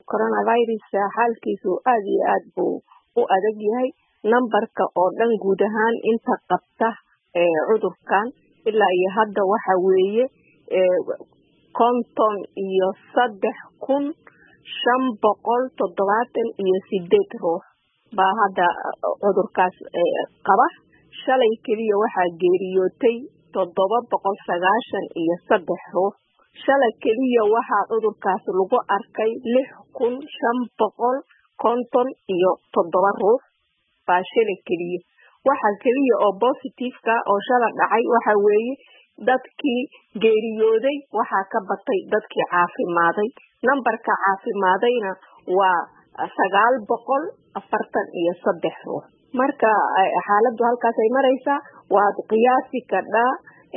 coronavirus xaalkiisu aad iyo aad buu u adag yahay numberka oo dhan guud ahaan inta qabta cudurkan ilaa iyo hadda waxa weeye konton iyo saddex kun shan boqol toddobaatan iyo sideed ruux baa hadda cudurkaas qaba shalay keliya waxaa geeriyootay toddoba boqol sagaashan iyo saddex ruux shalay keliya waxaa cudurkaas lagu arkay lix kun shan boqol konton iyo toddoba ruux baa shalay keliya waxa keliya oo positiveka oo shala dhacay waxa weeye dadkii geeriyooday waxaa ka batay dadkii caafimaaday nambarka caafimaadayna waa sagaal boqol afartan iyo saddex ruux marka xaaladdu halkaas ay maraysaa waad qiyaasi kadhaa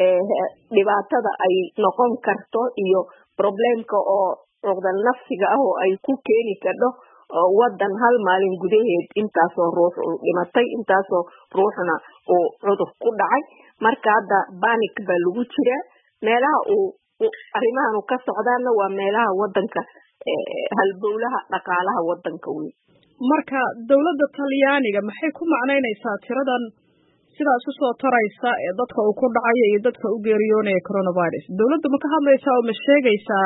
dhibaatada ay noqon karto iyo problemka oo cuqdal nafsiga ah oo ay ku keeni kadho wadan hal maalin gudaheed intaasoo ruux uu dhimatay intaasoo ruuxna uu cudur ku dhacay marka hadda banik baa lagu jiraa meelaha uu arrimahanu ka socdaana waa meelaha wadanka halbowlaha dhaqaalaha wadanka wey marka dowladda talyaaniga maxay ku macnaynaysaa tiradan sidaas usoo taraysa ee dadka uu ku dhacaya iyo dadka u geeriyoonaya coronavirus dowladda ma ka hadlaysaa oo ma sheegaysaa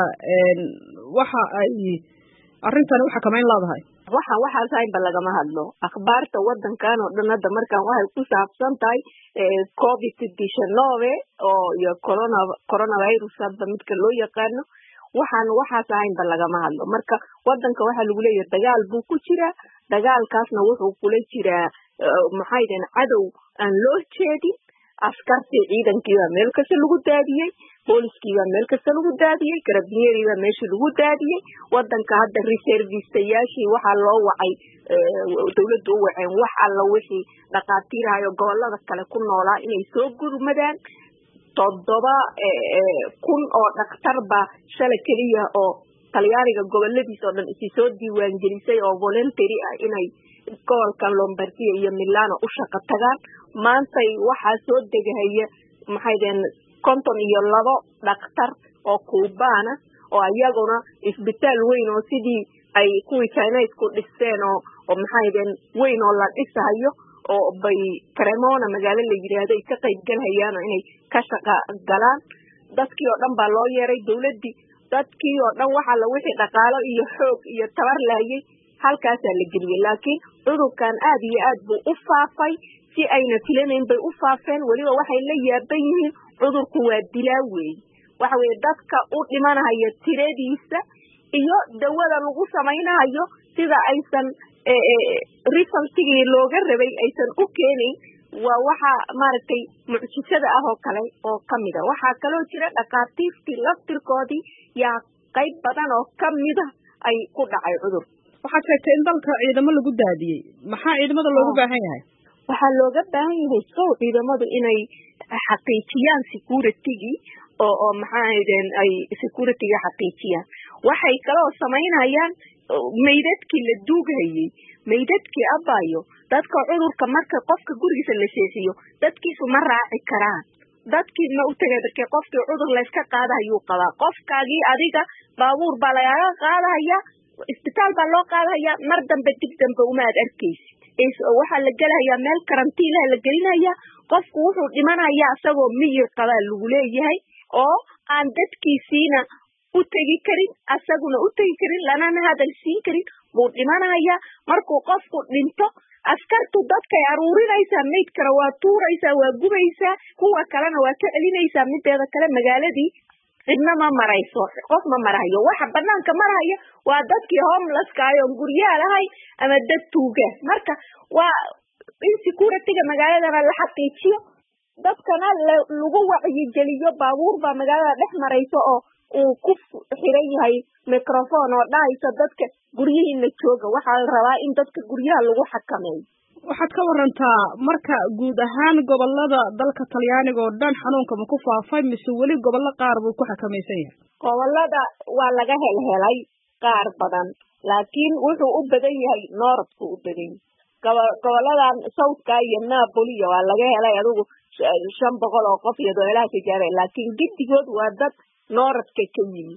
waxa ay arrintani u xakamayn leedahay waxa waxaas haynba lagama hadlo akhbaarta wadankan oo dhan hadda markaan waxay ku saabsan tahay covid diecinueve oo iyo corona coronavirus hadda midka loo yaqaano waxaan waxaas ahaynba lagama hadlo marka wadanka waxaa lagu leeyahay dagaal buu ku jiraa dagaalkaasna wuxuu kula jiraa maxay deen cadow aan loo jeedin askartii ciidankiibaa meel kasta lagu daadiyey booliskiibaa meel kasta lagu daadiyey karabinyeeriibaa meeshii lagu daadiyey wadanka hadda reservistayaashii waxaa loo wacay dawladdu u waceen wax alla wixii dhakhaatiirahayo gobolada kale ku noolaa inay soo gurmadaan toddoba kun oo dhakhtar baa shalay keliya oo talyaaniga goboladiis oo dhan isi soo diiwaangelisay oo voluntary ah inay gobolkan lombardia iyo milano u shaqo tagaan maantay waxaa soo degahaya maxay deen konton iyo labo dhakhtar oo kuubaana oo iyaguna isbitaal weyn oo sidii ay kuwii chinesku dhisteen oo oo maxay deen weyn oo la dhisahayo oo bay cremona magaalo la yidhaahdo ay ka qayb galhayaan oo inay ka shaqa galaan dadkii oo dhan baa loo yeeray dawladdii dadkii oo dhan waxaa la wixii dhaqaalo iyo xoog iyo tabar lahayay halkaasaa la geliyey laakiin cudurkan aad iyo aad buu u faafay si ayna filanayn bay u faafeen weliba waxay la yaaban yihiin cudurku waa dilaa weeye waxa weeye dadka u dhimanahaya tiradiisa iyo dawada lagu samaynahayo sida aysan resultigii looga rabay aysan u keenayn waa waxa maaragtay mucjisada ah oo kale oo kamida waxaa kaloo jira dhakhaatiirtii laftirkoodii yaa qayb badan oo kamida ay ku dhacay cudur waxaad sheegtay in dalka ciidamo lagu daadiyey maxaa ciidamada loogu baahan yahay waxaa looga baahan yahay sow ciidamadu inay xaqiijiyaan securitygii oo oo maxaaden ay securityga xaqiijiyaan waxay kaloo samaynayaan maydadkii la duughayey maydadkii abayo dadka cudurka marka qofka gurigiisa la seexiyo dadkiisu ma raaci karaan dadkii ma u tegay markee qofkii cudur layska qaadahayuu qabaa qofkaagii adiga baabuur baa lagaaga qaadahaya isbitaal baa loo qaadahaya mar dambe dib dambe uma ad arkaysi waxaa la gelahayaa meel karantiilaha la gelinaya qofku wuxuu dhimanaya isagoo miyir qabaa lagu leeyahay oo aan dadkiisiina u tegi karin asaguna u tegi karin lanana hadal siin karin buu dhimanaya markuu qofku dhinto askartu dadkay aruurinaysaa maydkana waa tuuraysaa waa gubaysaa kuwa kalena waa ka celinaysaa mideeda kale magaaladii cidna ma marayso qof ma marahayo waxa banaanka marahaya waa dadkii homelesskaay oon guryaha lahayn ama dad tuuga marka waa in securityga magaaladana la xaqiijiyo dadkana lagu wacyigeliyo baabuur baa magaalada dhex marayso oo uu ku xiran yahay microphone oo dhahayso dadka guryihiina jooga waxaa la rabaa in dadka guryaha lagu xakameeyo waxaad ka warantaa marka guud ahaan gobolada dalka talyaaniga oo dhan xanuunka ma ku faafay mise weli gobollo qaar buu ku xakamaysan yahay gobolada waa laga helhelay qaar badan laakiin wuxuu u badan yahay nooradku u badan yahay goboladan southka iyo napoliyo waa laga helay adigu shan boqol oo qof iyo doolaha tijaare laakiin giddigood waa dad nooradka ka yimid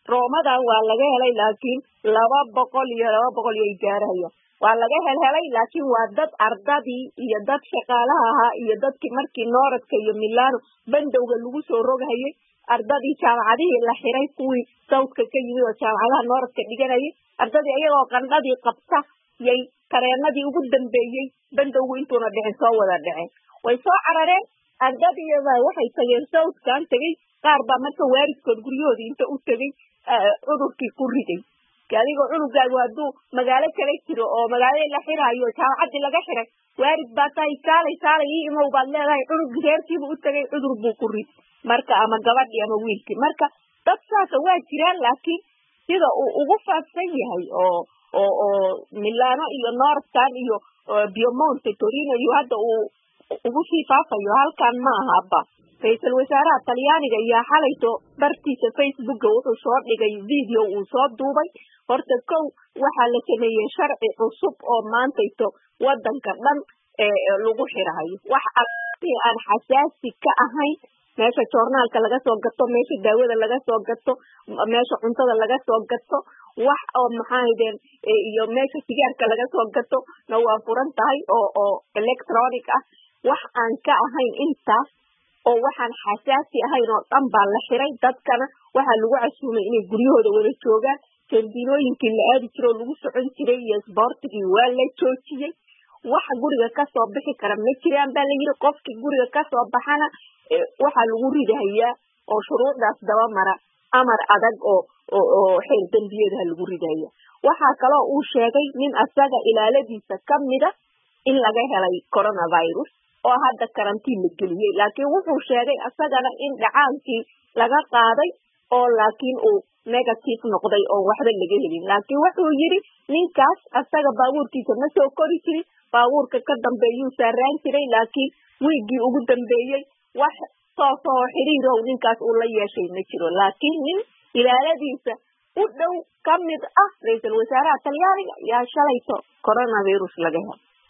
roomadan waa laga helay laakiin laba boqol iyo laba boqol iyo gaarahaya waa laga helhelay laakiin waa dad ardadii iyo dad shaqaalaha ahaa iyo dadkii markii nooradka iyo milano bandowga lagu soo roghayay ardadii jaamacadihii la xiray kuwii sawdka ka yimid oo jaamacadaha nooradka dhiganayay ardadii iyagoo qandhadii qabta yay tareenadii ugu dambeeyey bandowgu intuuna dhicin soo wada dhiceen way soo carareen ardadiiba waxay tageen sawdkan tegey qaar baa marka waaridkood guryahoodii inta u tegey cudurkii ku riday adigoo cunugaagu hadduu magaalo kala jiro oo magaalada la xiraayo jaamacaddii laga xiray waarid baa tahay kaalay kaalay ii imow baad leedahay cunugii reerkiiba u tegay cudur buu ku rid marka ama gabadhii ama wiilkii marka dad saasa waa jiraan laakiin sida uu ugu faafsan yahay oo oo oo milano iyo northkan iyo biomonte torino iyo hadda uu ugu sii faafayo halkan ma aha abba ra-iisul wasaaraha talyaaniga ayaa xalayto bartiisa facebooka wuxuu soo dhigay video uu soo duubay horta kow waxaa la sameeyey sharci cusub oo maantayto wadanka dhan lagu xirahayo wax alii aan xasaasi ka ahayn meesha joornaalka laga soo gato meesha daawada laga soo gato meesha cuntada laga soo gato wax oo maxaahadeen iyo meesha sigaarka laga soo gato na waa furan tahay oo oo electronic ah wax aan ka ahayn intaas oo waxaan xasaasi ahayn oo dhan baa la xiray dadkana waxaa lagu casuumay inay guryahooda wada joogaan jambinooyinkii la aadi jiro oo lagu socon jiray iyo sboortigii waa la joojiyey wax guriga kasoo bixi kara ma jiraan baa la yiri qofkii guriga kasoo baxana waxaa lagu ridahayaa oo shuruucdaas daba mara amar adag oo oo xeer dembiyadaha lagu ridaya waxaa kaloo uu sheegay nin asaga ilaaladiisa kamida in laga helay coronavirus oo hadda karantiin la geliyey laakiin wuxuu sheegay asagana in dhacaankii laga qaaday oo laakiin uu negative noqday oo waxba laga helin laakiin wuxuu yidhi ninkaas asaga baabuurkiisa ma soo kori jirin baabuurka ka dambeeyuu saaraan jiray laakiin wiiggii ugu dambeeyey wax soosoo xiriirow ninkaas uu la yeeshay ma jiro laakiin nin ilaaladiisa u dhow ka mid ah ra-iisul wasaaraha talyaaniga yaa shalayto coronavirus laga helo